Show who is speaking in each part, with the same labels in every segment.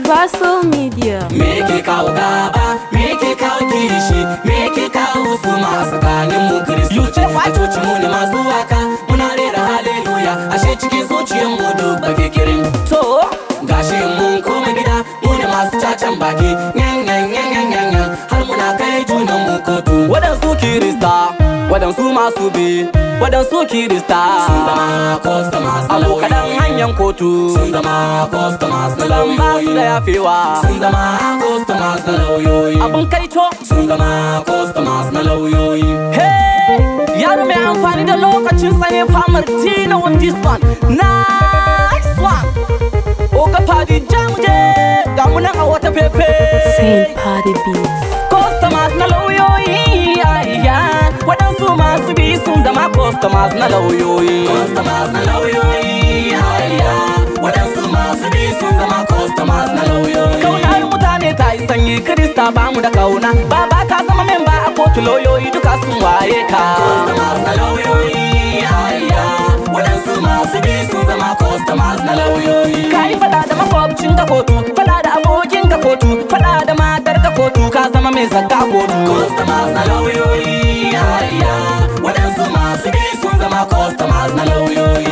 Speaker 1: Universal Media.
Speaker 2: Me ke kawo gaba, me ke kawo kishi, me ke kawo su ma tsakanin mu Kiristoci. A coci mu ne masu waka, muna rera haleluya, ashe cikin zuciyar mu duk bake kirin. To, gashi mun koma gida, mu ne masu cacan baki, yan yan yan yan yan yan, har muna kai junan mu kotu. Waɗansu Kirista, waɗansu masu bi, waɗansu Kirista. Sun zama customers na lauyoyi. Abokanan hanyar kotu. Sun zama customers na
Speaker 3: San ba su da
Speaker 2: lauyoyi.
Speaker 3: yafewa
Speaker 2: Sun zama customers na lauyoyi.
Speaker 3: abun kaito
Speaker 2: Sun zama customers na lauyoyi.
Speaker 3: hey yaro mai amfani da lokacin sa ne famar tina on this one nice one oga fadi jamuje ga mu nan a wata fefe
Speaker 1: Saint Party Beats.
Speaker 3: customers na lauyoyi ayya waɗansu masu bi sun zama customers na lauyoyi
Speaker 2: Customers na lauyoyi. Hayya. Waɗansu masu bi sun zama customers na lauyoyi.
Speaker 3: kaunar mutane ta yi sanyi krista ba mu da kauna baba ka zama memba a kotu lauyoyi duka sun waye ka
Speaker 2: Customers na lauyoyi. Hayya. Waɗansu masu bi sun zama customers na lauyoyi.
Speaker 3: ka yi fada da makwabcin ka kotu fada da abokin ka kotu fada da matar ka kotu ka zama mai zakka kotu
Speaker 2: Customers na lauyoyi. Hayya. Waɗansu masu bi sun zama customers na lauyoyi.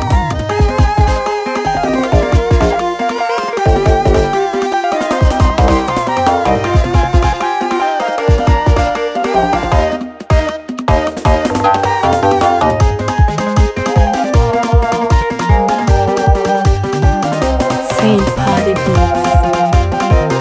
Speaker 1: Saint Party Beats.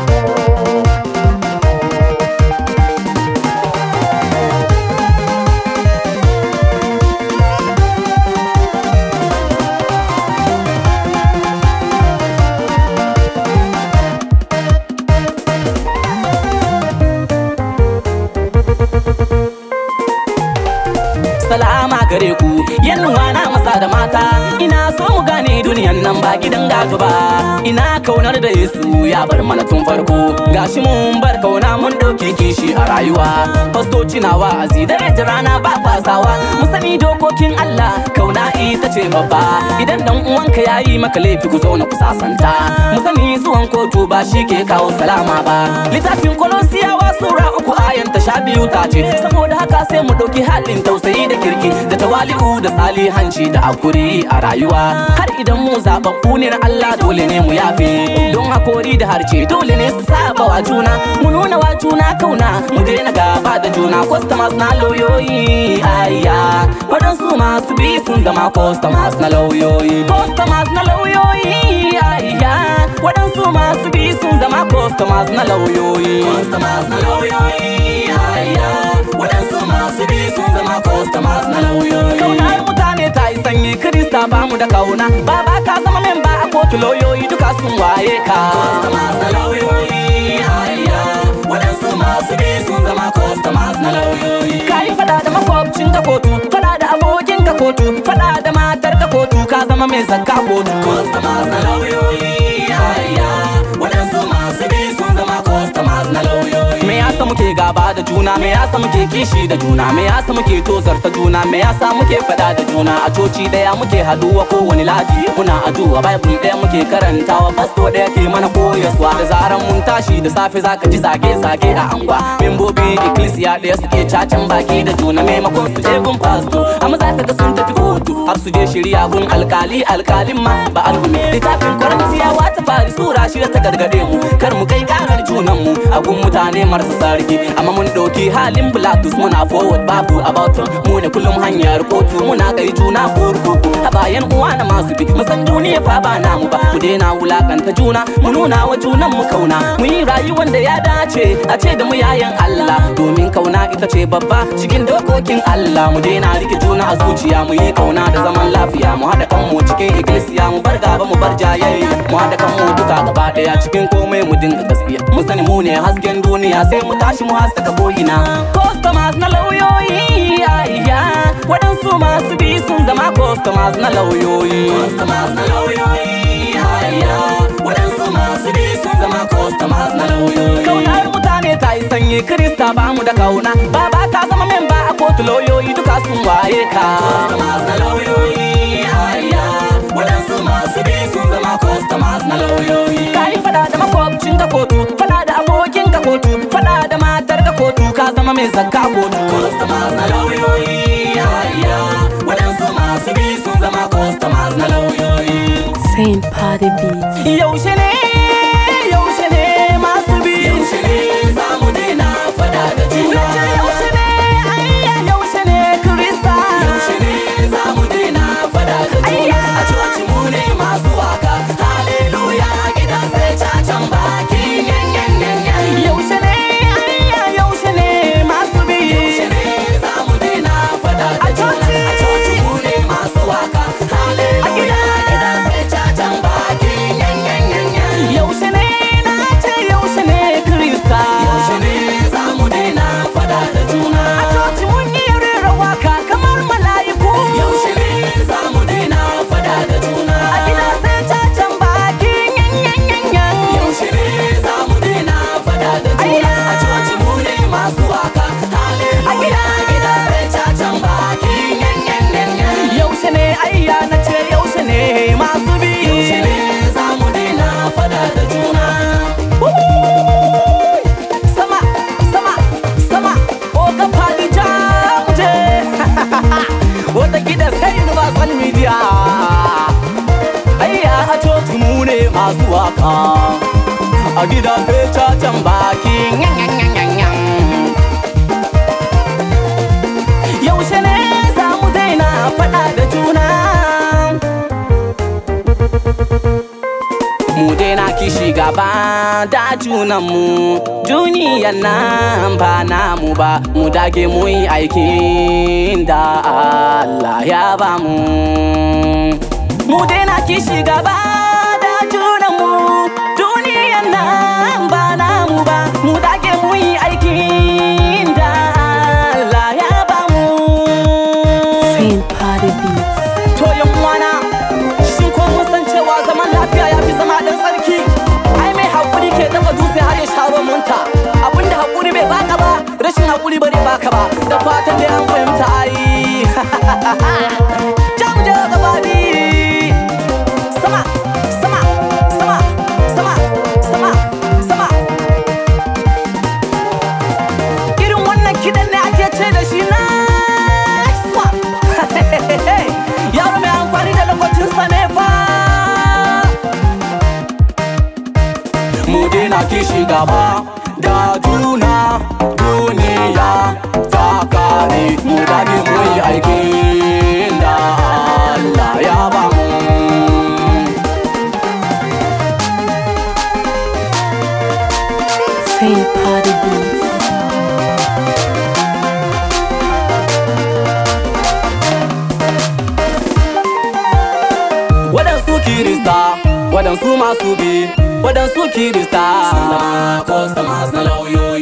Speaker 3: salama gare ku yannuwa na maza da mata ina so mu gane duniyan nan ba gidan gato ba ina kaunar da yesu ya bar mana tun farko gashi mun bar kauna mun dauke kishi a rayuwa fastoci na wa'azi dare da rana ba fasawa mu sani dokokin Allah kauna ita ce babba idan dan uwanka yayi maka laifi ku zo na ku sasanta mu sani zuwan kotu ba shi ke kawo salama ba littafin kolosiyawa sura uku ayan ta sha biyu ta ce saboda haka sai mu ɗauki halin tausayi da kirki da tawali'u da salihanci da akuri a rayuwa har idan mu zababbu ne na Allah dole ne mu yafe don hakori da harce dole ne su saba wa juna mu nuna wa juna kauna mu daina gaba da juna customers na lauyoyi ayya waɗansu masu bi sun zama customers na lauyoyi customers na lauyoyi ayya waɗansu masu bi sun zama customers na lauyoyi
Speaker 2: Customers na lauyoyi. Hayya. Waɗansu masu bi sun zama customers na lauyoyi.
Speaker 3: kaunar mutane ta yi sanyi krista ba mu da kauna baba ka zama memba a kotu lauyoyi duka sun waye ka
Speaker 2: Customers na lauyoyi. Hayya. Waɗansu masu bi sun zama customers na lauyoyi.
Speaker 3: ka yi fada da makwabcin ka kotu fada da abokin ka kotu fada da matar ka kotu ka zama mai zakka kotu
Speaker 2: Customers na lauyoyi. Hayya. Waɗansu masu bi sun zama customers na lauyoyi.
Speaker 3: me yasa muke gaba da juna me yasa muke kishi da juna me yasa muke tozarta juna me yasa muke fada da juna a coci daya muke haduwa kowane ladi muna addu'a bible daya muke karantawa pasto daya ke mana koyaswa da zaran mun tashi da safe zaka ji zage zage a angwa membobin ecclesia daya suke cacin baki da juna maimakon su je gun pasto amma zaka ga sun tafi kotu har su je shirya gun alkali alkalin ma ba alhumi littafin kwarantiyawa ta fari sura shida ta gargade mu kar mu kai karar junan mu a gun mutane marasa sarki amma mun ɗauki halin Pilatus muna forward babu about mu ne kullum hanyar kotu muna kai juna kurkuku a bayan uwa na masu bi mu san duniya fa ba namu ba mu daina wulakanta juna mu nuna wa junan mu kauna mu yi rayuwar da ya dace a ce da mu yayan Allah domin kauna ita ce babba cikin dokokin Allah mu daina rike juna a zuciya mu yi kauna da zaman lafiya mu haɗa kanmu cikin iglesia mu bar gaba mu bar jayayya mu haɗa kanmu duka gaba ɗaya cikin komai mu dinga gaskiya mu sani mu ne hasken duniya sai mu tashi mu haskaka ko'ina customers na lauyoyi ayya waɗansu masu bi sun zama customers na lauyoyi
Speaker 2: Customers na lauyoyi. Hayya. Waɗansu masu bi sun zama customers na lauyoyi.
Speaker 3: kaunar mutane ta yi sanyi krista ba mu da kauna baba ka zama memba a kotu lauyoyi duka sun waye ka
Speaker 2: Customers na lauyoyi. Hayya. Waɗansu masu bi sun zama customers na lauyoyi.
Speaker 3: ka yi fada da makwabcin zakka kotu
Speaker 2: customers na lauyoyi yaya waɗansu masu bi sun zama customers na lauyoyi
Speaker 1: Saint Party Beats.
Speaker 3: yaushe ne yaushe ne masu bi
Speaker 2: yaushe ne za mu daina fada da juna
Speaker 3: Nace yaushe ne ayya yaushe ne krista
Speaker 2: yaushe ne za mu daina fada da juna a coci mu ne masu waka haleluya gida sai cacan baki yan yan yan yan
Speaker 3: yaushe ne ayya yaushe ne masu bi
Speaker 2: yaushe ne za mu daina fada da
Speaker 3: A
Speaker 2: juna
Speaker 3: coci.
Speaker 2: a coci mu ne masu waka haleluya gida sai cacan baki yan yan yan yan
Speaker 3: yaushe ne na ce yaushe ne krista
Speaker 2: yaushe ne za mu daina fada da juna
Speaker 3: a coci mun yi rera waka kamar mala'iku
Speaker 2: yaushe ne za mu daina fada da juna
Speaker 3: a gida sai cacan baki yan yan yan yan
Speaker 2: yaushe ne za mu daina fada da juna a coci mu ne masu waka haleluya gida sai cacan baki yan yan yan yan
Speaker 3: yaushe ne ayya na ce yaushe ne masu bi
Speaker 2: yaushe ne za mu daina fada da juna
Speaker 3: sama sama sama o ka fadi jamje wata gida sai universal media ayya a coci mu ne masu waka a gida sai cacan baki yan yan yan yan yan yaushe ne za mu daina faɗa da juna mu daina kishi gaba da junanmu duniyan nan ba namu ba mu dage mu yi aikin da Allah ya ba mu mu daina kishi gaba da junanmu duniyan nan ba namu ba mu dage mu yi aikin da Allah ya ba mu
Speaker 1: Saint Party Beats.
Speaker 3: To yan uwana, shin ko mun san cewa zaman lafiya ya fi zama dan sarki? Ai mai hakuri ke dafa dutse har ya sharo munta. Abinda hakuri bai baka ba, rashin hakuri ba zai baka ba. Da fatan dai an fahimta ai. Jam je gabani. Sama, sama, sama, sama, sama, sama. Irin wannan kiɗan ne ake ce da shi nice one. Yaro mai amfani da lokacinsa ne fa. Mu daina kishi gaba da juna duniya ta kare mu dage mu yi aikin da Allah ya ba mu.
Speaker 1: Saint Party Beats.
Speaker 3: Waɗansu kirista, waɗansu masu bi, waɗansu kirista.
Speaker 2: zama customers na lauyoyi